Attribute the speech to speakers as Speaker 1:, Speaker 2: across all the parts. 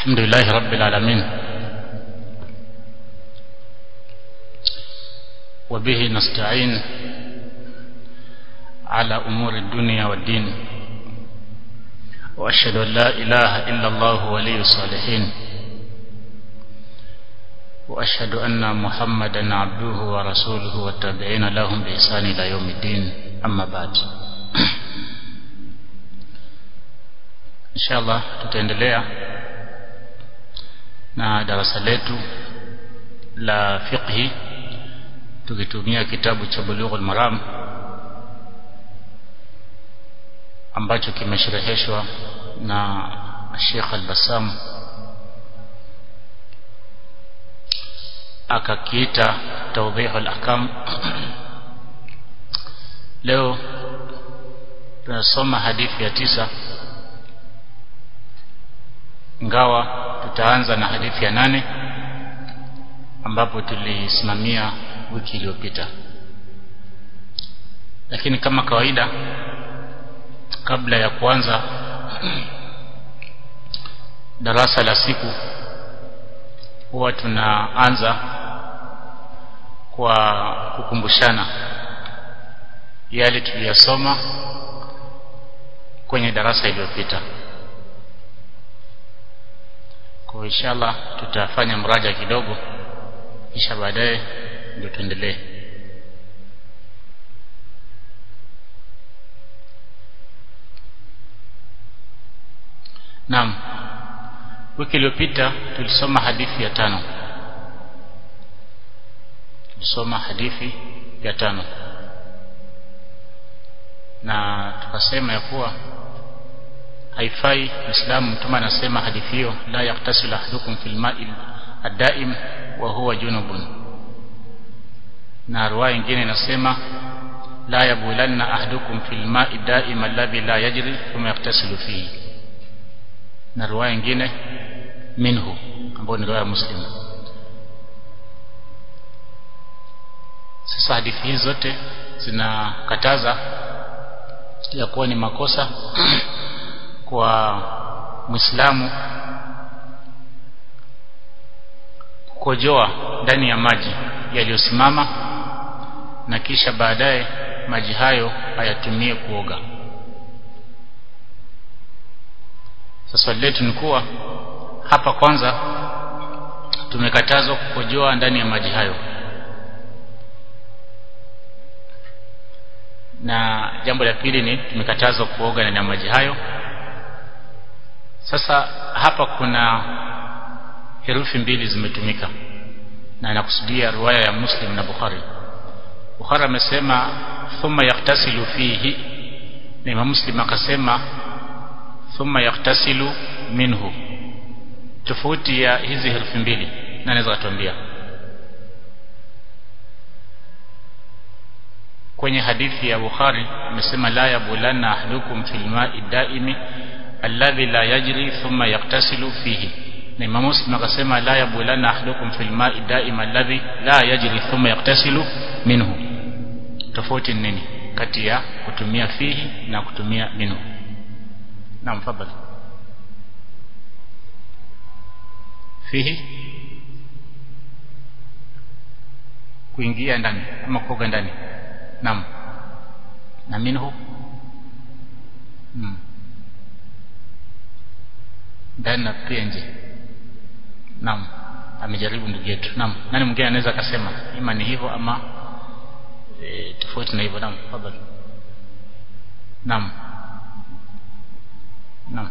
Speaker 1: الحمد لله رب العالمين وبه نستعين على أمور الدنيا والدين وأشهد أن لا إله إلا الله ولي الصالحين وأشهد أن محمدا عبده ورسوله والتابعين لهم بإحسان إلى يوم الدين أما بعد inshallah tutaendelea na darasa letu la fiqhi tukitumia kitabu cha Bulughul Maram ambacho kimeshereheshwa na Sheikh Al-Bassam akakiita Tawdihul Ahkam leo tunasoma hadithi ya tisa ingawa tutaanza na hadithi ya nane ambapo tulisimamia wiki iliyopita lakini kama kawaida kabla ya kuanza darasa la siku huwa tunaanza kwa kukumbushana yale tuliyosoma kwenye darasa iliyopita kwa inshallah tutafanya mraja kidogo kisha baadaye ndio tuendelee Naam wiki iliyopita tulisoma hadithi ya tano tulisoma hadithi ya tano na tukasema ya kuwa haifai Muislamu mtume anasema hadithi hiyo la yaktasil ahadukum fil ma'il ad-daim wa huwa junubun na riwaya nyingine inasema la yabulanna ahadukum fil ma'i daim alladhi la yajri thumma yaktasilu fihi na riwaya nyingine minhu ambayo ni riwaya Muslim sasa hadithi hizi zote zinakataza ya kuwa ni makosa kwa Muislamu kukojoa ndani ya maji yaliyosimama na kisha baadaye maji hayo ayatumie kuoga. Sasa swali letu ni kuwa hapa kwanza tumekatazwa kukojoa ndani ya maji hayo. Na jambo la pili ni tumekatazwa kuoga ndani ya maji hayo sasa hapa kuna herufi mbili zimetumika na inakusudia riwaya ya Muslim na Bukhari. Bukhari amesema thumma yaktasilu fihi na Imam Muslim akasema thumma yaktasilu minhu. Tofauti ya hizi herufi mbili na naweza kutuambia kwenye hadithi ya Bukhari amesema la yabulanna ahdukum fil ma'i daimi alladhi la yajri thumma yaktasilu fihi na Imam Muslim akasema la yabulanna ahadukum fil ma'i daim alladhi la yajri thumma yaktasilu minhu tofauti nini kati ya kutumia fihi na kutumia minhu na mfadhali fihi kuingia ndani ama kuoga ndani naam na minhu hmm ndani na pia nje naam amejaribu ndugu yetu naam nani mwingine anaweza akasema ima ni hivyo ama e, tofauti na hivyo naam tafadhali naam naam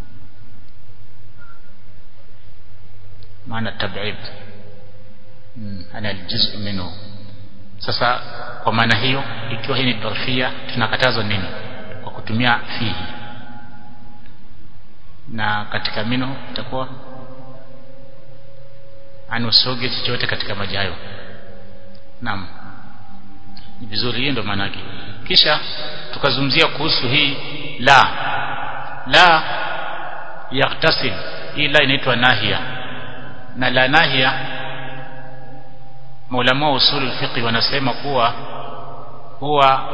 Speaker 1: maana tab'id ana aljuz'u minhu sasa kwa maana hiyo ikiwa hii ni dorfia tunakatazwa nini kwa kutumia fihi na katika mino itakuwa anusoge chochote katika maji hayo naam ni vizuri hiyo ndio maana yake kisha tukazungumzia kuhusu hii la la yaktasil hii la inaitwa nahia na la nahia maulama wa usul fiqh wanasema kuwa huwa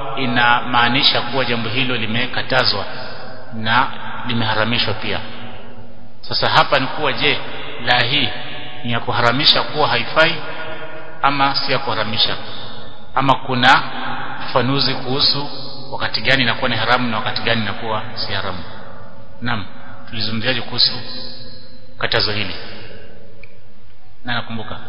Speaker 1: inamaanisha kuwa jambo hilo limekatazwa na limeharamishwa pia sasa hapa ni kuwa je la hii ni ya kuharamisha kuwa haifai ama si ya kuharamisha ama kuna ufafanuzi kuhusu wakati gani inakuwa ni haramu na wakati gani inakuwa si haramu naam tulizungumziaje kuhusu katazo hili na nakumbuka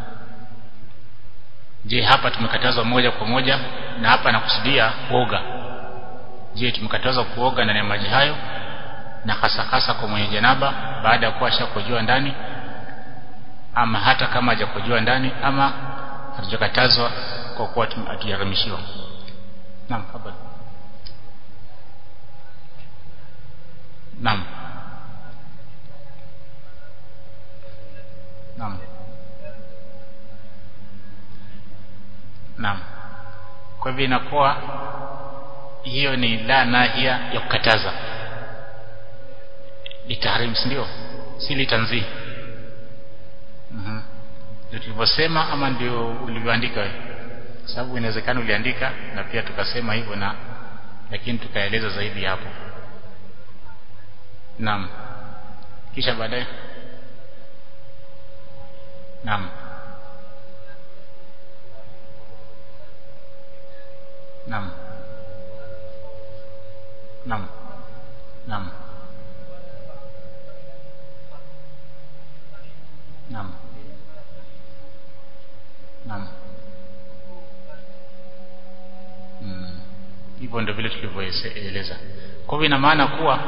Speaker 1: je hapa tumekatazwa moja kwa moja na hapa nakusudia kuoga je tumekatazwa kuoga ndani ya maji hayo na hasa hasa kwa mwenye janaba baada ya kuwa ashakojua ndani ama hata kama hajakojua ndani ama hatujakatazwa kwa kuwa hatujaramishiwa naam hapa naam naam naam kwa hivyo inakuwa hiyo ni la nahia ya kukataza litahrim ndio si litanzih mhm ndio tulivyosema ama ndio ulivyoandika wewe sababu inawezekana uliandika na pia tukasema hivyo na lakini tukaeleza zaidi hapo naam kisha baadaye naam naam naam naam naam naam mm. hivyo ndio vile tulivyoeleza kwa hivyo ina maana kuwa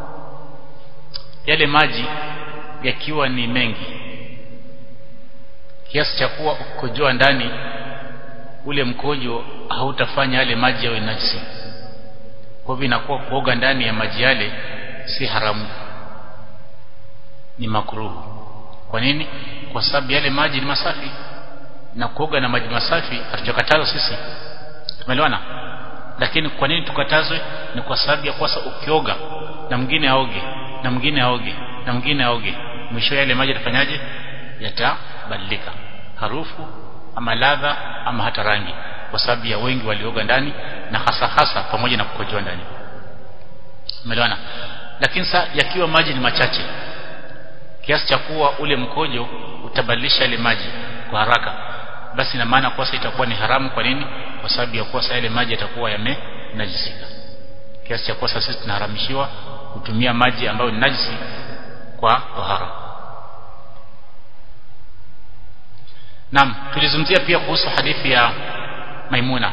Speaker 1: yale maji yakiwa ni mengi kiasi cha kuwa ukojoa ndani ule mkojo hautafanya yale maji yawe najisi kwa hivyo inakuwa kuoga ndani ya maji yale si haramu ni makruhu kwa nini kwa sababu yale maji ni masafi na kuoga na maji masafi hatujakatazwa sisi tumeelewana lakini kwa nini tukatazwe ni kwa sababu ya kwasa ukioga na mwingine aoge na mwingine aoge na mwingine aoge mwisho yale maji yatafanyaje yatabadilika harufu ama ladha ama hata rangi kwa sababu ya wengi walioga ndani na hasa hasa pamoja na kukojoa ndani umeelewana lakini sasa yakiwa maji ni machache kiasi cha kuwa ule mkojo utabadilisha ile maji kwa haraka basi ina maana kwa itakuwa ni haramu kwa nini kwa sababu ya kuwa yale maji yatakuwa yamenajisika kiasi cha kuwa sisi tunaharamishiwa kutumia maji ambayo ni najisi kwa tahara Naam tulizungumzia pia kuhusu hadithi ya Maimuna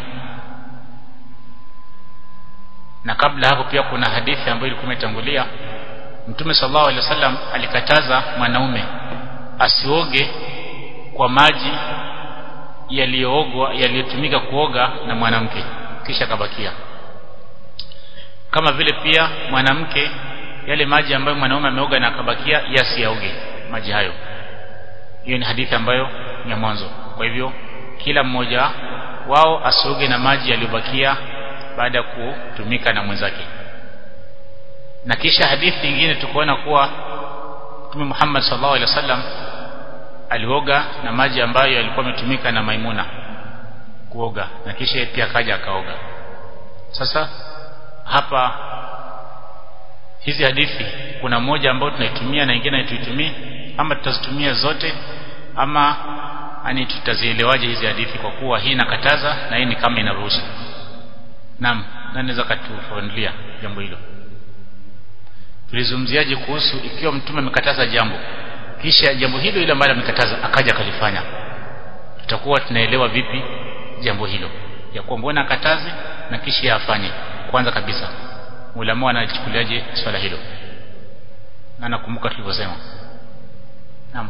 Speaker 1: na kabla hapo pia kuna hadithi ambayo ilikuwa imetangulia Mtume sallallahu alaihi wasallam alikataza mwanaume asioge kwa maji yaliyoogwa yaliyotumika kuoga na mwanamke kisha kabakia kama vile pia mwanamke yale maji ambayo mwanaume ameoga na akabakia yasiyaoge maji hayo hiyo ni hadithi ambayo ni ya mwanzo kwa hivyo kila mmoja wao asioge na maji yaliyobakia baada ya kutumika na mwenzake na kisha hadithi nyingine tukaona kuwa Mtume Muhammad sallallahu alaihi wasallam alioga na maji ambayo yalikuwa yametumika na Maimuna kuoga na kisha pia akaja akaoga sasa hapa hizi hadithi kuna moja ambayo tunaitumia na nyingine tuitumie ama tutazitumia zote ama ani tutazielewaje hizi hadithi kwa kuwa hii inakataza na hii ni kama inaruhusu naam nani naweza katufanulia jambo hilo tulizungumziaje kuhusu ikiwa mtume amekataza jambo kisha jambo hilo ile ambalo amekataza akaja akalifanya tutakuwa tunaelewa vipi jambo hilo ya kuwa mbona akataze na kisha afanye kwanza kabisa ulama anachukuliaje swala hilo na nakumbuka tulivyosema naam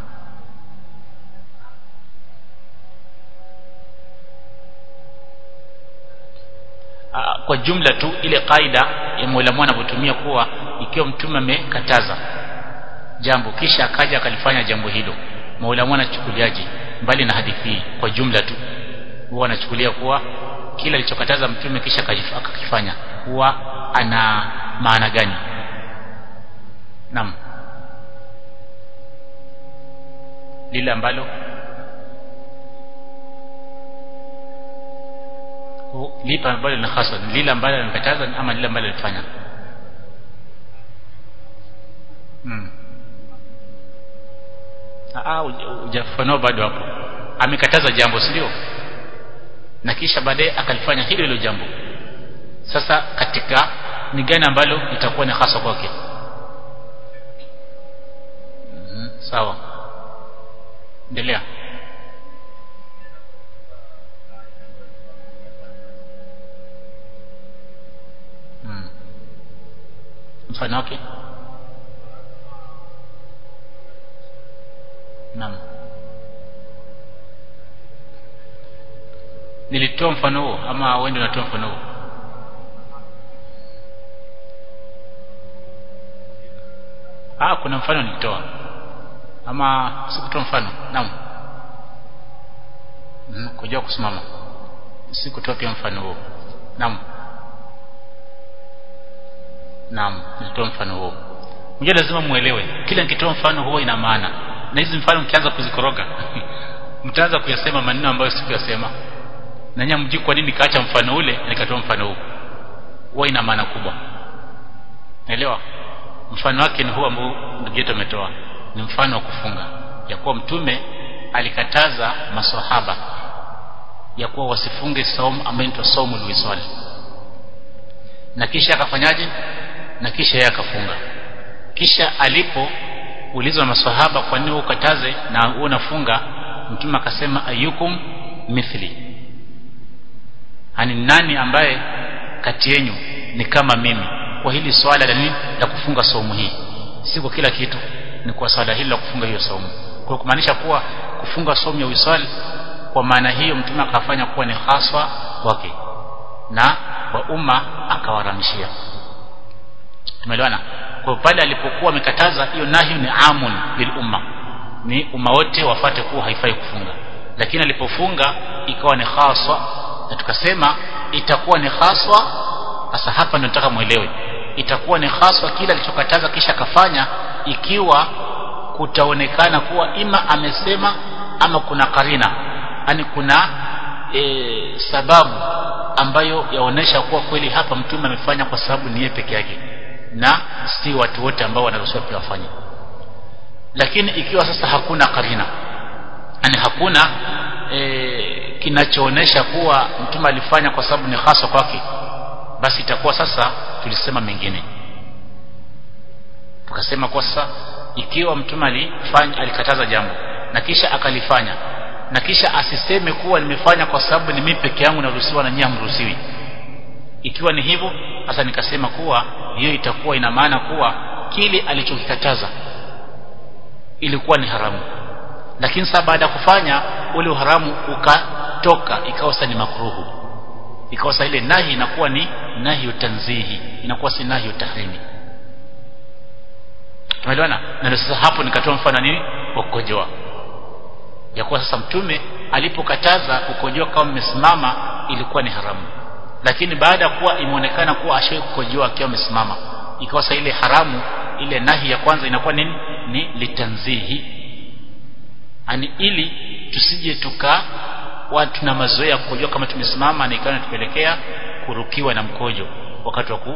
Speaker 1: kwa jumla tu ile kaida ya mwalimu anavyotumia kuwa ikiwa mtume amekataza jambo kisha akaja akalifanya jambo hilo maulamu anachukuliaje mbali na hadithi hii kwa jumla tu huwa anachukulia kuwa kila alichokataza mtume kisha akakifanya huwa ana maana gani naam lile ambalo lipa ambalo ni hasa lile ambalo alikataza ama lile ambalo alifanya mm. ah hujafafanua bado hapo amekataza jambo si ndio na kisha baadaye akalifanya hilo hilo jambo sasa katika ni gani ambalo itakuwa ni hasa kwake mm -hmm. sawa endelea hmm. mfano wake naam nilitoa mfano huo ama wewe ndio unatoa mfano huo ah kuna mfano nilitoa ama sikutoa mfano naam mm, kujua kusimama sikutoa pia mfano huo naam naam nilitoa mfano huo mjua lazima muelewe kila nikitoa mfano huo ina maana na hizi mfano mkianza kuzikoroga mtaanza kuyasema maneno ambayo sikuyasema na nyinyi mjui kwa nini kaacha mfano ule nikatoa mfano huu huwa ina maana kubwa naelewa mfano wake ni huu ambao ndugu yetu ametoa ni mfano wa kufunga ya kuwa mtume alikataza maswahaba ya kuwa wasifunge saumu ambayo inaitwa saumu luiswali na kisha akafanyaje na kisha yeye akafunga kisha alipo ulizwa maswahaba kwa nini ukataze na unafunga mtume akasema ayukum mithli ani nani ambaye kati yenu ni kama mimi kwa hili swala la nini la kufunga saumu hii si kwa kila kitu ni kwa swala hili la kufunga hiyo saumu kwa kumaanisha kuwa kufunga saumu ya wiswali kwa maana hiyo mtume akafanya kuwa ni haswa kwake na kwa umma akawaramishia tumeelewana kwa pale alipokuwa amekataza hiyo nahi ni amun bil umma ni umma wote wafate kuwa haifai kufunga lakini alipofunga ikawa ni haswa na tukasema itakuwa ni haswa sasa hapa ndio nataka muelewe itakuwa ni haswa kila alichokataza kisha akafanya ikiwa kutaonekana kuwa ima amesema ama kuna karina yani kuna e, sababu ambayo yaonesha kuwa kweli hapa mtume amefanya kwa sababu ni yeye peke yake na si watu wote ambao wanaruhusiwa pia wafanye lakini ikiwa sasa hakuna karina yani hakuna e, kinachoonesha kuwa mtume alifanya kwa sababu ni hasa kwake basi itakuwa sasa tulisema mengine tukasema kwa sasa ikiwa mtume alifanya alikataza jambo na kisha akalifanya na kisha asiseme kuwa nimefanya kwa sababu ni mimi peke yangu naruhusiwa na nyinyi hamruhusiwi ikiwa ni hivyo sasa nikasema kuwa hiyo itakuwa ina maana kuwa kile alichokikataza ilikuwa ni haramu lakini sasa baada ya kufanya ule uharamu ukatoka ikawa sasa ni makruhu ikawa sasa ile nahi inakuwa ni nahi tanzihi inakuwa si nahi tahrimi tumeelewana na ndio sasa hapo nikatoa mfano nini wa kukojoa ya kuwa sasa mtume alipokataza kukojoa kama mmesimama ilikuwa ni haramu lakini baada ya kuwa imeonekana kuwa ashai kukojoa akiwa amesimama ikawa sasa ile haramu ile nahi ya kwanza inakuwa nini ni litanzihi ani ili tusije tuka watu na mazoea ya kukojoa kama tumesimama na ikawa inatupelekea kurukiwa na mkojo wakati wa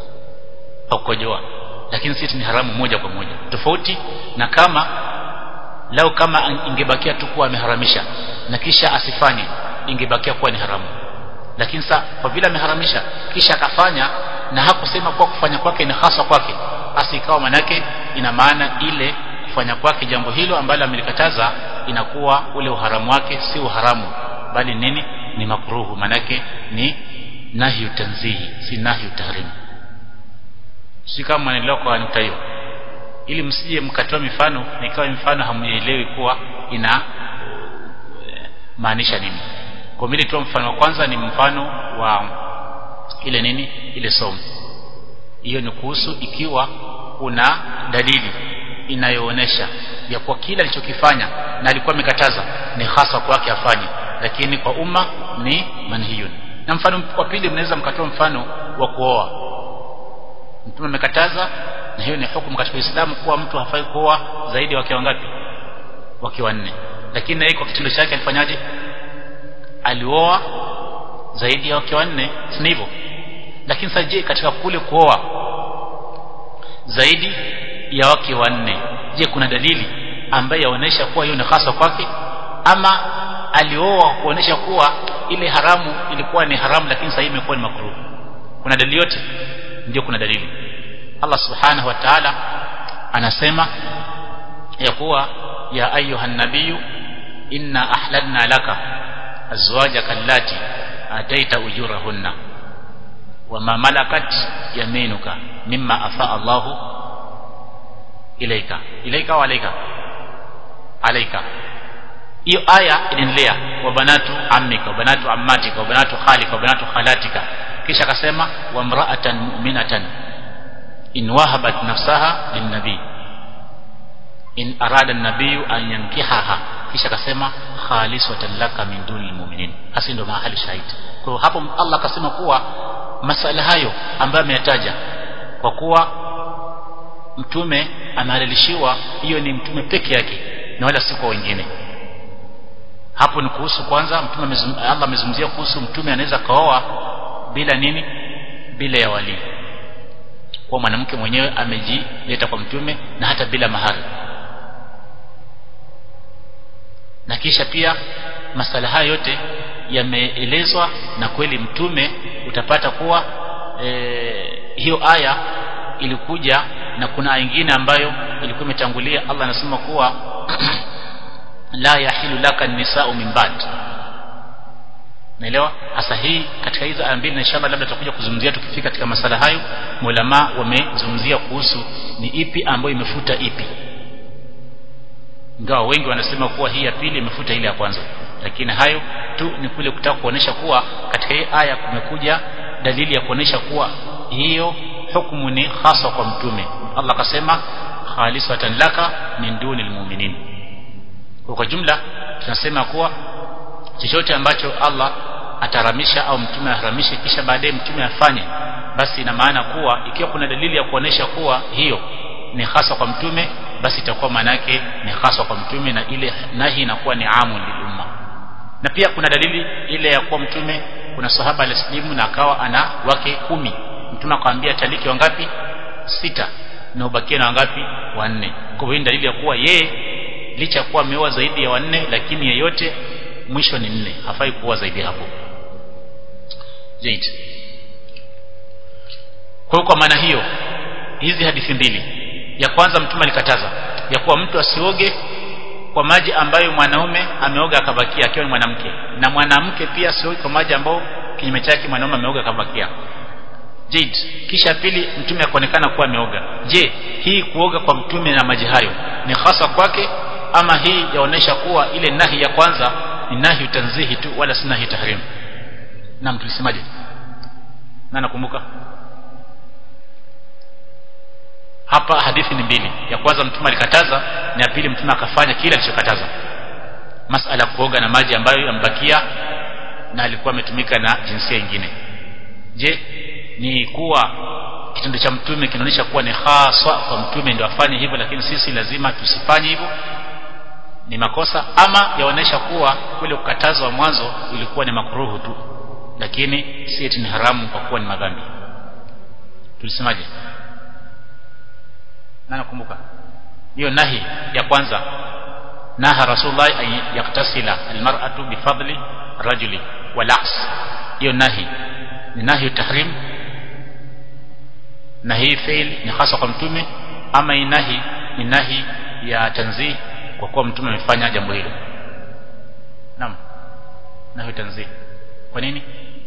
Speaker 1: kukojoa lakini sisi ni haramu moja kwa moja tofauti na kama lao kama ingebakia tu kuwa ameharamisha na kisha asifanye ingebakia kuwa ni haramu lakini sasa kwa vile ameharamisha kisha akafanya na hakusema kuwa kufanya kwake ni hasa kwake basi ikawa manake ina maana ile kufanya kwake jambo hilo ambalo amelikataza inakuwa ule uharamu wake si uharamu bali nini ni makruhu manake ni nahyu tanzihi si nahyu tahrim si kama mnaelewa kwa nukta hiyo ili msije mkatoa mifano nikawa mifano hamuelewi kuwa ina maanisha nini kwa mimi tu mfano wa kwanza ni mfano wa ile nini ile somo hiyo ni kuhusu ikiwa kuna dalili inayoonesha ya kuwa kile alichokifanya na alikuwa amekataza ni hasa kwake afanye lakini kwa umma ni manhiyun na mfano wa pili mnaweza mkatoa mfano wa kuoa mtume amekataza na hiyo ni hukumu katika Uislamu kuwa mtu hafai kuoa zaidi ya wake wangapi wake wanne lakini yeye kwa kitendo chake alifanyaje alioa zaidi ya wake wanne si hivyo lakini sasa je katika kule kuoa zaidi ya wake wanne je kuna dalili ambaye yaonesha kuwa hiyo ni hasa kwake ama alioa kuonesha kuwa ile haramu ilikuwa ni haramu lakini sasa imekuwa ni makruh kuna dalili yote ndio kuna dalili Allah subhanahu wa ta'ala anasema ya kuwa ya ayuha nabiyu inna ahlalna laka azwajaka allati ataita ujurahunna wama malakat yaminuka mimma afa Allahu ilaika ilaika wa alaika alaika hiyo aya inaendelea wa banatu ammika wa banatu ammatika wa banatu khalika wa banatu khalatika kisha akasema wa mra'atan mu'minatan in wahabat nafsaha linnabi in arada an-nabiy an yankihaha kisha akasema khalisatan laka min dunil mu'minin hasi ndo mahali shahidi kwa hapo Allah akasema kuwa masala hayo ambayo ameyataja kwa kuwa mtume amehalalishiwa hiyo ni mtume peke yake na wala si kwa wengine hapo ni kuhusu kwanza mtume amezum, Allah amezungumzia kuhusu mtume anaweza kaoa bila nini bila ya wali kwa mwanamke mwenyewe amejileta kwa mtume na hata bila mahari na kisha pia masala haya yote yameelezwa na kweli mtume utapata kuwa e, hiyo aya ilikuja na kuna nyingine ambayo ilikuwa imetangulia Allah anasema kuwa la yahilu laka nisau min ba'd naelewa hasa hii katika hizo aya mbili na inshallah labda tutakuja kuzungumzia tukifika katika masala hayo mulama wamezungumzia kuhusu ni ipi ambayo imefuta ipi ingawa wengi wanasema kuwa hii ya pili imefuta ile ya kwanza lakini hayo tu ni kule kutaka kuonesha kuwa katika hii aya kumekuja dalili ya kuonesha kuwa hiyo hukumu ni hasa kwa mtume Allah akasema khalisatan laka min dunil mu'minin kwa jumla tunasema kuwa chochote ambacho Allah ataramisha au mtume aharamishe kisha baadaye mtume afanye basi ina maana kuwa ikiwa kuna dalili ya kuonesha kuwa hiyo ni hasa kwa mtume basi itakuwa maana yake ni hasa kwa mtume na ile nahi inakuwa ni amu lilumma na pia kuna dalili ile ya kuwa mtume kuna sahaba alislimu na akawa ana wake kumi mtume akamwambia taliki wangapi sita na ubakie na wangapi wanne kwa hiyo dalili ya kuwa yeye licha ya kuwa ameoa zaidi ya wanne lakini yeyote mwisho ni nne hafai kuoa zaidi hapo Jade. kwa kwa maana hiyo hizi hadithi mbili ya kwanza mtume alikataza ya kuwa mtu asioge kwa maji ambayo mwanaume ameoga akabakia akiwa ni mwanamke na mwanamke pia asioge kwa maji ambayo kinyume chake mwanaume ameoga akabakia Jade. kisha pili mtume akaonekana kuwa ameoga je hii kuoga kwa mtume na maji hayo ni hasa kwake ama hii yaonesha kuwa ile nahi ya kwanza ni nahi tanzihi tu wala si nahi tahrim naam tulisemaje na nakumbuka hapa hadithi ni mbili ya kwanza mtume alikataza na ya pili mtume akafanya kile alichokataza masala kuoga na maji ambayo yambakia na alikuwa ametumika na jinsia nyingine je ni kuwa kitendo cha mtume kinaonyesha kuwa ni haswa kwa mtume ndio afanye hivyo lakini sisi lazima tusifanye hivyo ni makosa ama yaonesha kuwa kule kukatazwa mwanzo ilikuwa ni makruhu tu lakini si eti ni haramu kwa kuwa ni madhambi tulisemaje na nakumbuka hiyo nahi ya kwanza naha rasulullah an yaktasila almar'atu bifadli rajuli walaks hiyo nahi ni nahi tahrim na hii fail ni hasa kwa mtume ama inahi ni nahi ya tanzih kwa kuwa mtume amefanya jambo hilo naam nahi tanzih kwa nini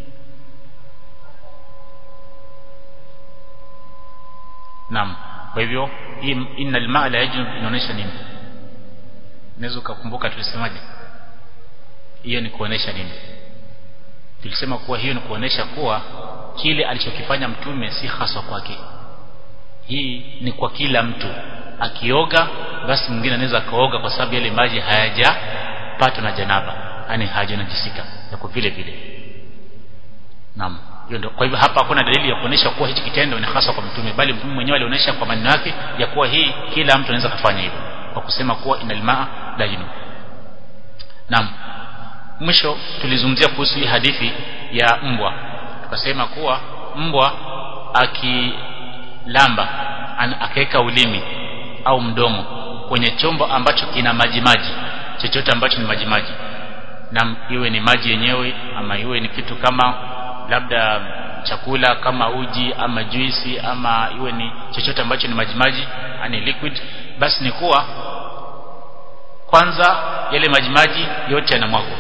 Speaker 1: naam kwa hivyo hii inna almaa la yajnub inaonyesha nini unaweza ukakumbuka tulisemaje hiyo ni kuonesha nini tulisema kuwa hiyo ni kuonesha kuwa kile alichokifanya mtume si haswa kwake hii ni kwa kila mtu akioga basi mwingine anaweza akaoga kwa sababu yale maji hayajapatwa na janaba yani hayajanajisika yako vile vile naam hiyo ndio kwa hivyo hapa hakuna dalili ya kuonesha kuwa hichi kitendo ni hasa kwa mtume bali mtume mwenyewe alionyesha kwa maneno yake ya kuwa hii kila mtu anaweza kufanya hivyo kwa kusema kuwa inal maa la junub naam mwisho tulizungumzia kuhusu hii hadithi ya mbwa tukasema kuwa mbwa akilamba akaweka ulimi au mdomo kwenye chombo ambacho kina maji maji chochote ambacho ni maji maji na iwe ni maji yenyewe ama iwe ni kitu kama labda chakula kama uji ama juisi ama iwe ni chochote ambacho ni maji maji ani liquid basi ni kuwa kwanza yale maji maji yote yanamwagwa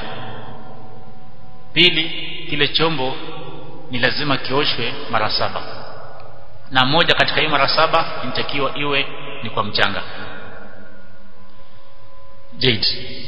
Speaker 1: pili kile chombo ni lazima kioshwe mara saba na moja katika hiyo mara saba inatakiwa iwe ni kwa mchanga jade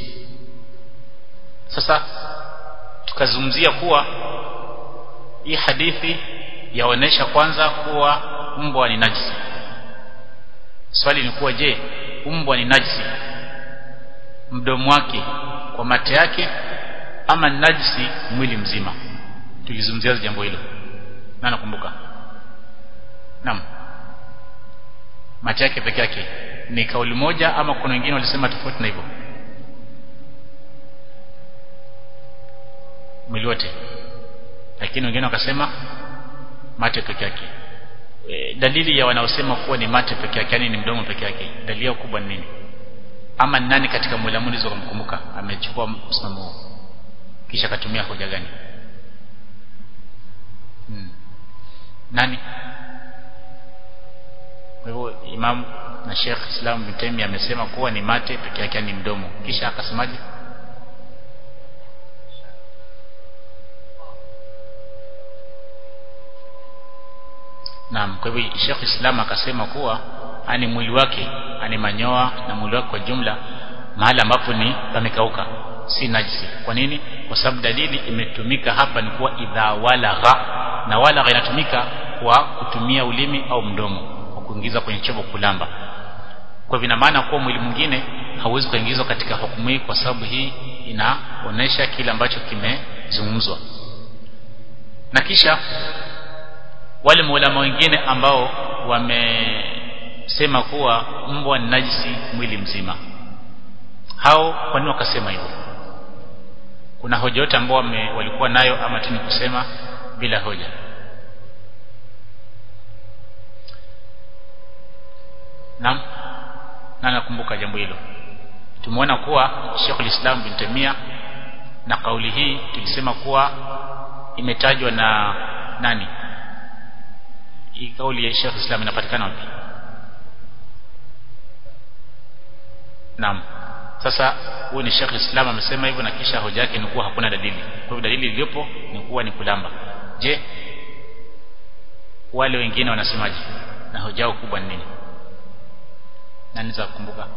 Speaker 1: sasa tukazungumzia kuwa hii hadithi yaonesha kwanza kuwa mbwa ni najisi swali ni kuwa je mbwa ni najisi mdomo wake kwa mate yake ama ni najisi mwili mzima tulizungumzia jambo hilo na nakumbuka naam mate yake peke yake ni kauli moja ama kuna wengine walisema tofauti na hivyo mwili wote lakini wengine wakasema mate peke yake e, dalili ya wanaosema kuwa ni mate peke yake yani ni mdomo peke yake dalili yao kubwa ni nini ama ni nani katika mulamuni hizo kumkumbuka amechukua msimamo huo kisha akatumia hoja gani hmm. nani kwa hivyo imam na Sheikh Islam bin Taymiyyah amesema kuwa ni mate peke yake ni mdomo kisha akasemaje Naam, kwa hivyo Sheikh Islam akasema kuwa ani mwili wake ani manyoa na mwili wake kwa jumla mahali ambapo ni pamekauka si najisi. Kwa nini? Kwa sababu dalili imetumika hapa ni kuwa idha walagha, na walagha inatumika kwa kutumia ulimi au mdomo kwa kuingiza kwenye chombo kulamba. Kwa vina maana kuwa mwili mwingine hauwezi kuingizwa katika hukumu hii, kwa sababu hii inaonesha kile ambacho kimezungumzwa. Na kisha wale maulama wengine ambao wamesema kuwa mbwa ni najisi mwili mzima hao kwa nini wakasema hivyo kuna hoja yote ambao walikuwa nayo ama tu ni kusema bila hoja naam na nakumbuka jambo hilo tumeona kuwa Sheikh al-Islam bin Tamia na kauli hii tulisema kuwa imetajwa na nani hii kauli ya Sheikh Islam inapatikana wapi Naam sasa huyu ni Sheikh Islam amesema hivyo na kisha hoja yake ni kuwa hakuna dalili kwa hivyo dalili iliyopo ni kuwa ni kulamba je wale wengine wanasemaje na hoja yao kubwa ni nini nani za kukumbuka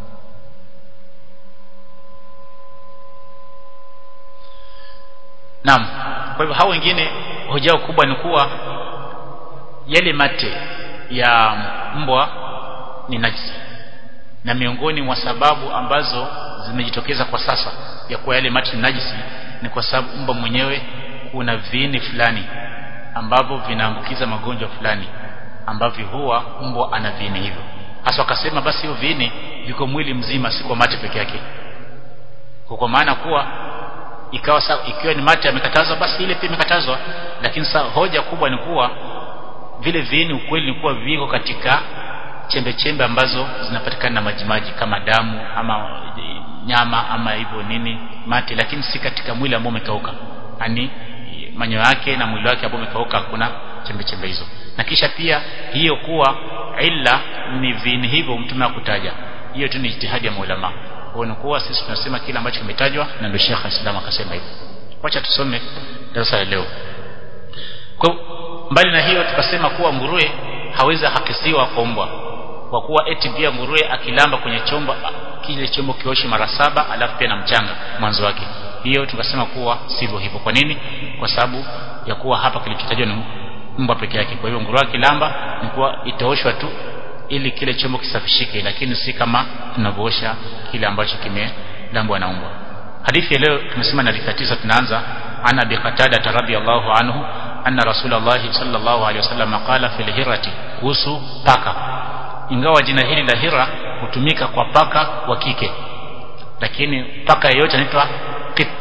Speaker 1: Naam kwa hivyo hao wengine hoja yao kubwa ni kuwa yale mate ya mbwa ni najisi na miongoni mwa sababu ambazo zimejitokeza kwa sasa ya kuwa yale mate ni najisi ni kwa sababu mbwa mwenyewe kuna viini fulani ambavyo vinaambukiza magonjwa fulani ambavyo huwa mbwa ana viini hivyo hasa wakasema basi hiyo viini viko mwili mzima si kwa mate peke yake kwa maana kuwa ikawa sa, ikiwa ni mate yamekatazwa basi ile pia imekatazwa lakini sasa hoja kubwa ni kuwa vile viini ukweli ni kuwa viko katika chembe chembe ambazo zinapatikana na majimaji kama damu ama nyama ama hivyo nini mate lakini si katika mwili ambao umekauka yani manyoya yake na mwili wake ambao umekauka hakuna chembe chembe hizo na kisha pia hiyo kuwa illa ni viini hivyo mtume akutaja hiyo tu ni ijtihadi ya maulama kwa kuwa sisi tunasema kile ambacho kimetajwa na ndio Sheikh Islam akasema hivyo wacha tusome darasa la leo kwa mbali na hiyo tukasema kuwa nguruwe hawezi hakisiwa kwa mbwa kwa kuwa eti pia nguruwe akilamba kwenye chombo kile chombo kioshi mara saba alafu pia na mchanga mwanzo wake hiyo tukasema kuwa sivyo hivyo kwa nini kwa sababu ya kuwa hapa kilichotajwa ni mbwa peke yake kwa hiyo nguruwe akilamba ni kuwa itaoshwa tu ili kile chombo kisafishike lakini si kama tunavyoosha kile ambacho kimelambwa na mbwa hadithi ya leo tumesema na hadithi tisa tunaanza ana bi qatada radhiyallahu anhu anna rasulullah sallallahu alaihi wasallam qala fil hirati kuhusu paka ingawa jina hili la hira hutumika kwa paka wa kike lakini paka yeyote anaitwa qit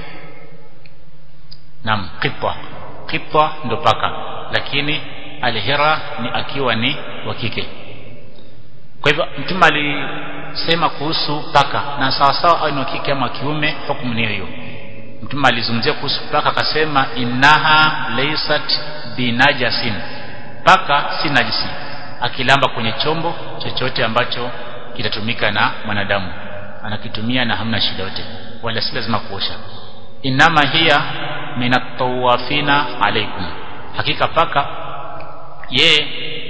Speaker 1: naam qitwa qitwa ndo paka lakini alhira ni akiwa ni wa kike kwa hivyo mtume alivyosema kuhusu paka na sawa sawa au ni wa kike ama wa kiume hukumu ni hiyo mtume alizungumzia kuhusu paka akasema innaha laysat binajasin paka si najisi akilamba kwenye chombo chochote ambacho kitatumika na mwanadamu anakitumia na hamna shida yote wala si lazima kuosha inama hiya minatawafina alaikum hakika paka ye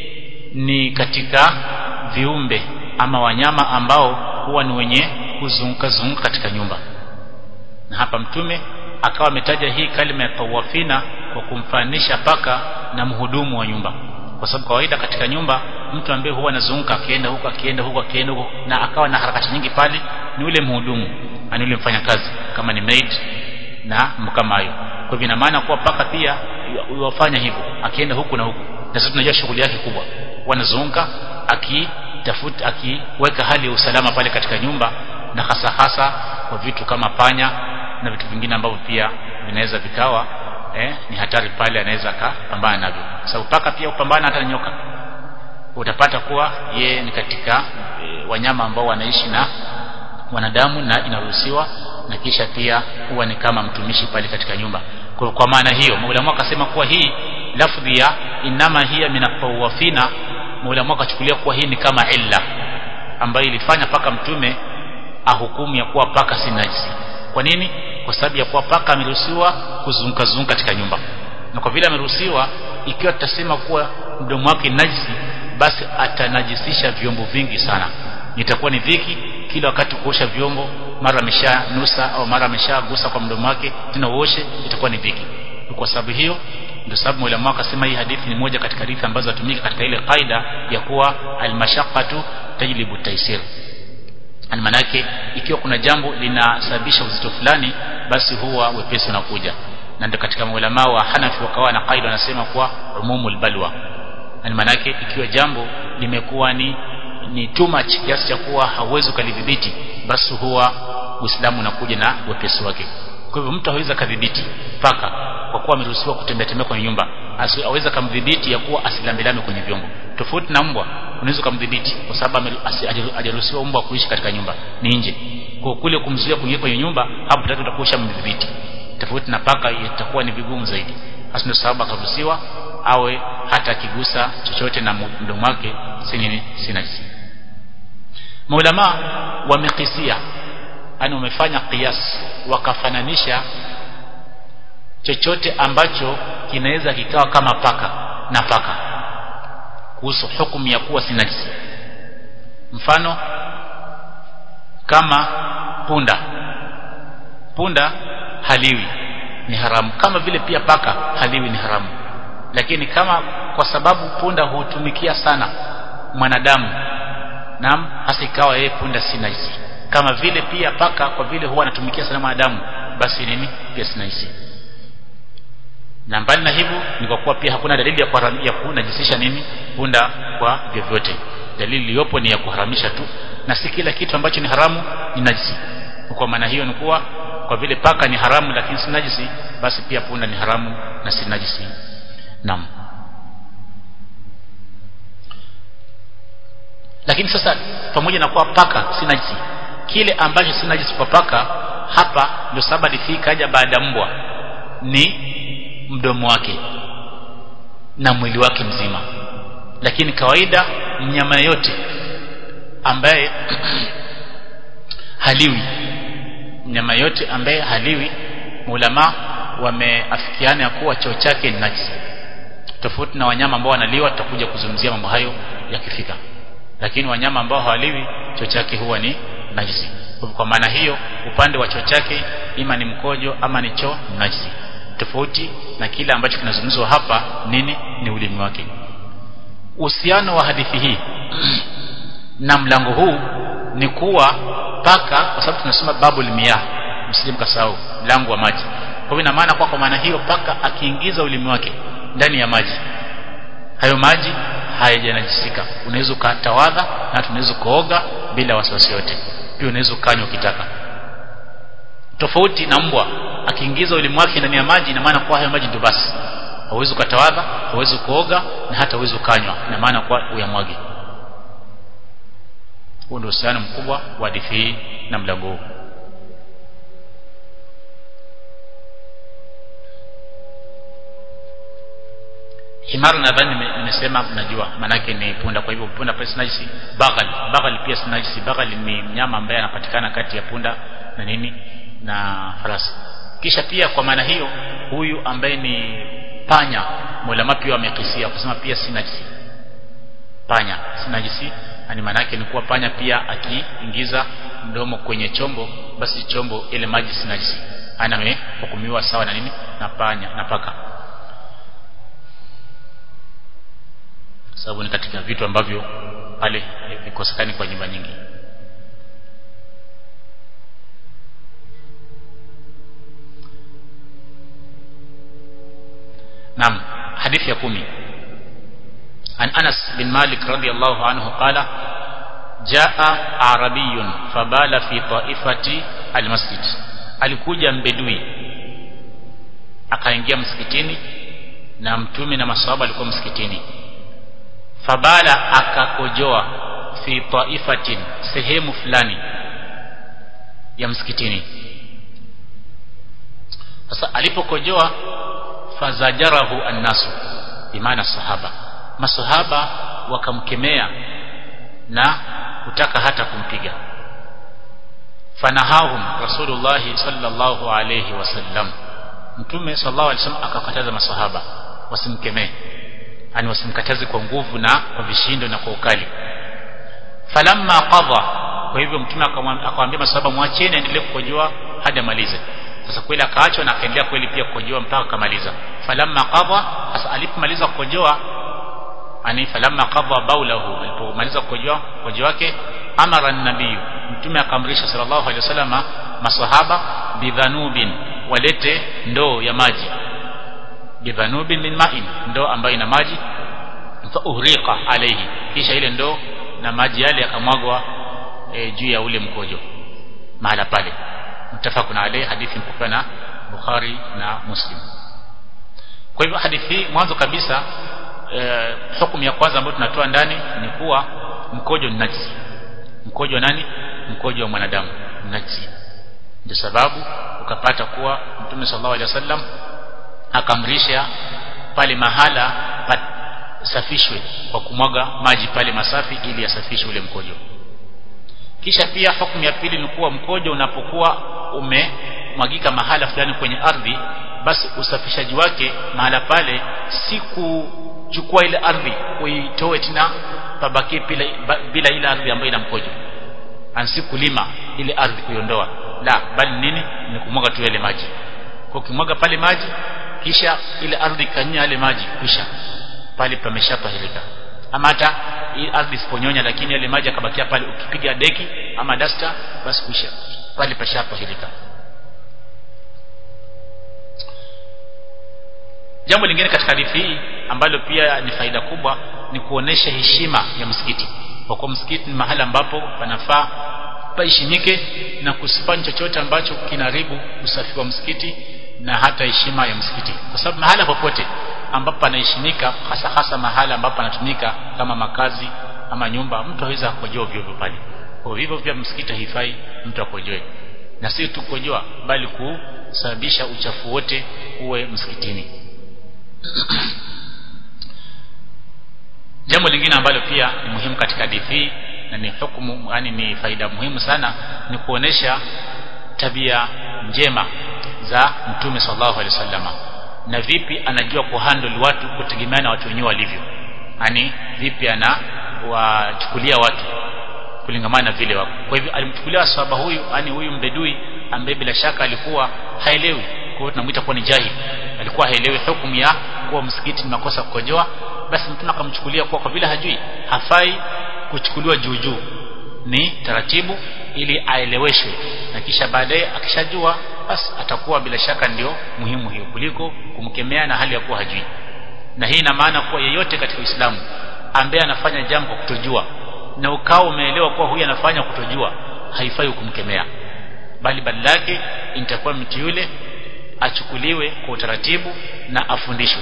Speaker 1: ni katika viumbe ama wanyama ambao huwa ni wenye kuzunguka zunguka katika nyumba na hapa mtume akawa ametaja hii kalima ya tawafina kwa kumfanisha paka na mhudumu wa nyumba kwa sababu kawaida katika nyumba mtu ambaye huwa anazunguka akienda huko akienda huko akienda huko na akawa na harakati nyingi pale ni yule mhudumu ani yule mfanyakazi kama ni maid na kama hayo kwa hivyo ina maana kuwa paka pia wafanya hivyo akienda huku na huku na sisi tunajua shughuli yake kubwa wanazunguka akitafuta akiweka hali ya usalama pale katika nyumba na hasa hasa kwa vitu kama panya na vitu vingine ambavyo pia vinaweza vikawa eh, ni hatari pale anaweza akapambana navyo sababu paka pia upambana hata na nyoka utapata kuwa ye ni katika e, wanyama ambao wanaishi na wanadamu na inaruhusiwa na kisha pia huwa ni kama mtumishi pale katika nyumba kwa, kwa maana hiyo maulamu akasema kuwa hii lafdhi ya inama hiya minatawafina maulamu akachukulia kuwa hii ni kama illa ambayo ilifanya paka mtume ahukumu ya kuwa paka si najisi kwa nini kwa sababu ya kuwa paka ameruhusiwa kuzunguka zunguka katika nyumba na kwa vile ameruhusiwa ikiwa tutasema kuwa mdomo wake najisi basi atanajisisha vyombo vingi sana itakuwa ni dhiki kila wakati kuosha vyombo mara ameshanusa au mara ameshagusa kwa mdomo wake tena uoshe itakuwa ni dhiki kwa sababu hiyo ndio sababu mwalimu akasema hii hadithi ni moja katika hadithi ambazo zatumika katika ile kaida ya kuwa almashaqqatu tajlibu taisir ani manake ikiwa kuna jambo linasababisha uzito fulani basi huwa wepesi unakuja na ndio katika maulama wa Hanafi wakawa na kaida wanasema kuwa umumul balwa ani manake ikiwa jambo limekuwa ni ni too much kiasi cha kuwa hauwezi kulidhibiti basi huwa Uislamu unakuja na wepesi wake kwa hivyo mtu hawezi kadhibiti paka kwa kuwa ameruhusiwa kutembea tembea kwenye nyumba aweza kumdhibiti ya kuwa asilambilame kwenye vyombo tofauti na mbwa unaweza kumdhibiti kwa sababu hajaruhusiwa mbwa kuishi katika nyumba ni nje kwa kule kumzuia kuingia kwenye nyumba hapo tatu utakuwa mdhibiti tofauti na paka itakuwa ni vigumu zaidi hasa ndio sababu akaruhusiwa awe hata akigusa chochote na mdomo wake si nini si najisi maulama wamekisia yani wamefanya qiyas wakafananisha chochote ambacho kinaweza kikawa kama paka na paka kuhusu hukumu ya kuwa si najisi mfano kama punda punda haliwi ni haramu kama vile pia paka haliwi ni haramu lakini kama kwa sababu punda hutumikia sana mwanadamu naam hasa ikawa yeye punda si najisi kama vile pia paka kwa vile huwa anatumikia sana mwanadamu basi nini pia si najisi na mbali na hivyo ni kwa kuwa pia hakuna dalili ya kuharamia kunajisisha nini punda kwa vyovyote dalili iliyopo ni ya kuharamisha tu na si kila kitu ambacho ni haramu ni najisi kwa maana hiyo ni kuwa kwa vile paka ni haramu lakini si najisi basi pia punda ni haramu na si najisi naam lakini sasa pamoja na kuwa paka si najisi kile ambacho si najisi kwa paka hapa ndio sababu hadithi kaja baada mbwa ni mdomo wake na mwili wake mzima lakini kawaida mnyama yote ambaye haliwi mnyama yote ambaye haliwi maulama wameafikiana ya kuwa choo chake ni najisi tofauti na wanyama ambao wanaliwa tutakuja kuzungumzia mambo hayo yakifika lakini wanyama ambao hawaliwi choo chake huwa ni najisi kwa maana hiyo upande wa choo chake ima ni mkojo ama ni choo ni najisi tofauti na kile ambacho kinazungumzwa hapa nini ni ulimi wake uhusiano wa hadithi hii na mlango huu ni kuwa paka kwa sababu tunasoma babu limia msilimu kasahau mlango wa maji kwa hivyo ina maana kwa kwa maana hiyo paka akiingiza ulimi wake ndani ya maji hayo maji hayajanajisika unaweza ukatawadha na tunaweza kuoga bila wasiwasi yote pia unaweza ukanywa ukitaka tofauti na mbwa akiingiza ulimi wake ndani ya maji ina maana kwa hayo maji ndio basi hauwezi ukatawadha hauwezi kuoga na hata hauwezi ukanywa ina maana kwa uyamwage huo ndio uhusiano mkubwa wa hadithi hii na mlango huu himar nadhani nimesema mnajua maanake ni punda kwa hivyo punda pia sinajisi baghal baghal pia sinajisi baghal ni mnyama ambaye anapatikana kati ya punda na nini na farasi kisha pia kwa maana hiyo huyu ambaye ni panya mulama pia wamekisia kusema pia si najisi panya si najisi ani maana yake ni kuwa panya pia akiingiza mdomo kwenye chombo basi chombo ile maji si najisi ana amehukumiwa sawa na nini na panya na paka sababu ni katika vitu ambavyo pale vikosekani kwa nyumba nyingi نعم حديث يقومي عن أنس بن مالك رضي الله عنه قال جاء عربي فبال في طائفة المسجد alikuja mbedui akaingia msikitini na mtume na masahaba alikuwa msikitini fabala akakojoa fi taifatin sehemu fulani ya msikitini sasa alipokojoa fazajarahu annasu bimaana sahaba masahaba wakamkemea na kutaka hata kumpiga fanahahum rasulullah sallallahu alayhi wasallam mtume sallallahu alayhi wasallam akakataza masahaba wasimkemee yani wasimkataze kwa nguvu na kwa vishindo na kwa ukali falamma qadha kwa hivyo mtume akamwambia masahaba mwacheni endelee kukojoa hadi amalize sasa kweli akaachwa na akaendelea kweli pia kukojoa mpaka akamaliza falamma qadha sasa alipomaliza kukojoa ani falamma qadha baulahu alipomaliza kukojoa kukojoa wake amara an-nabii mtume akamrisha sallallahu alaihi wasallam masahaba bidhanubin walete ndoo ya maji bidhanubin min ma'in ndoo ambayo ina maji fa uhriqa alayhi kisha ile ndoo na maji yale yakamwagwa e, juu ya ule mkojo mahala pale mtafakuna alayhi hadithi mpokea na Bukhari na Muslim kwa hivyo hadithi hii mwanzo kabisa e, hukumu ya kwanza ambayo tunatoa ndani ni kuwa mkojo ni najisi mkojo nani mkojo wa mwanadamu najisi ndio sababu ukapata kuwa Mtume sallallahu alaihi wasallam akamrisha pale mahala pasafishwe kwa kumwaga maji pale masafi ili yasafishe ule mkojo kisha pia hukumu ya pili ni kuwa mkojo unapokuwa umemwagika mahala fulani kwenye ardhi basi usafishaji wake mahala pale si kuchukua ile ardhi uitoe tena pabakie bila, bila ile ardhi ambayo ina mkojo ansi kulima ile ardhi kuiondoa la bali nini ni kumwaga tu yale maji kwa ukimwaga pale maji kisha ile ardhi kanya yale maji kisha pale pameshapahirika ama hata hii ardhi isiponyonya lakini yale maji akabakia pale ukipiga deki ama dasta basi kisha pale pashapahirika jambo lingine katika hadithi hii ambalo pia ni faida kubwa ni kuonesha heshima ya msikiti kwa kuwa msikiti ni mahali ambapo panafaa paheshimike na kusifanya chochote ambacho kinaharibu usafi wa msikiti na hata heshima ya msikiti kwa sababu mahala popote ambapo panaheshimika hasa hasa mahala ambapo panatumika kama makazi ama nyumba mtu hawezi kukojoa ovyo ovyo pale kwa hivyo pia msikiti haifai mtu akojoe na si tu kukojoa bali kusababisha uchafu wote uwe msikitini jambo lingine ambalo pia ni muhimu katika hadithi na ni hukumu yani ni faida muhimu sana ni kuonesha tabia njema za mtume sallallahu alaihi wasallama na vipi anajua kuhandle watu kutegemea na watu wenyewe walivyo yani vipi ana wachukulia watu kulingamana na vile wako kwa hivyo alimchukulia sahaba huyu yani huyu mbedui ambaye bila shaka alikuwa haelewi kwa hiyo tunamuita kuwa ni jahili alikuwa haelewi hukumu ya kuwa msikiti ni makosa kukojoa basi mtume akamchukulia kuwa kwa vile hajui hafai kuchukuliwa juu juu ni taratibu ili aeleweshwe na kisha baadaye akishajua basi atakuwa bila shaka ndio muhimu hiyo kuliko kumkemea na hali ya kuwa hajui na hii ina maana kuwa yeyote katika Uislamu ambaye anafanya jambo kwa kutojua na ukao umeelewa kuwa huyu anafanya kutojua haifai kumkemea bali badala yake itakuwa mtu yule achukuliwe kwa utaratibu na afundishwe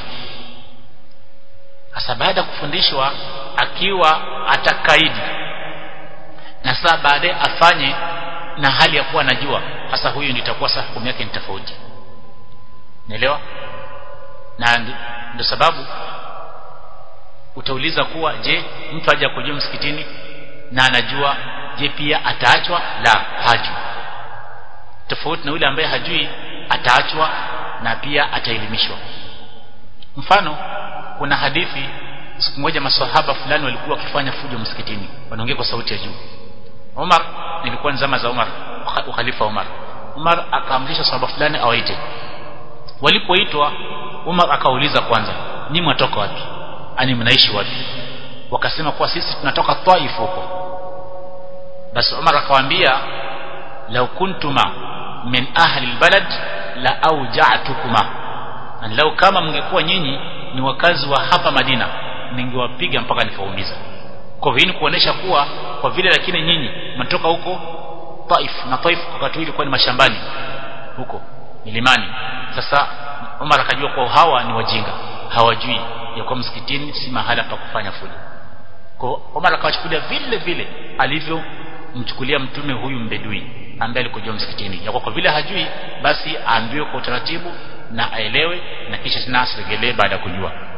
Speaker 1: hasa baada ya kufundishwa akiwa atakaidi na saa baadaye afanye na hali ya kuwa anajua hasa huyu ndio itakuwa sasa hukumu yake ni tofauti naelewa na ndio sababu utauliza kuwa je mtu aje kujua msikitini na anajua je pia ataachwa la hajui tofauti na yule ambaye hajui ataachwa na pia ataelimishwa mfano kuna hadithi siku moja maswahaba fulani walikuwa wakifanya fujo msikitini wanaongea kwa sauti ya juu Umar nilikuwa ni zama za Umar ukhalifa Umar Umar akaamrisha sahaba fulani awaite walipoitwa Umar akauliza kwanza ni mwatoka wapi ani mnaishi wapi wakasema kuwa sisi tunatoka Taif huko basi Umar akawaambia law kuntuma min ahli albalad la auja'tukuma na lau kama mngekuwa nyinyi ni wakazi wa hapa Madina ningewapiga mpaka nikaumiza kwa hivyo ni kuonesha kuwa kwa vile lakini nyinyi mnatoka huko Taif na Taif wakati ilikuwa ni mashambani huko milimani sasa Umar akajua kwa hawa ni wajinga hawajui ya kwa msikitini si mahala pa kufanya fujo kwa Umar akawachukulia vile vile alivyomchukulia mtume huyu mbedui ambaye alikujua msikitini ya kwa vile hajui basi aambiwe kwa utaratibu na aelewe na kisha tena asiregelee baada ya kujua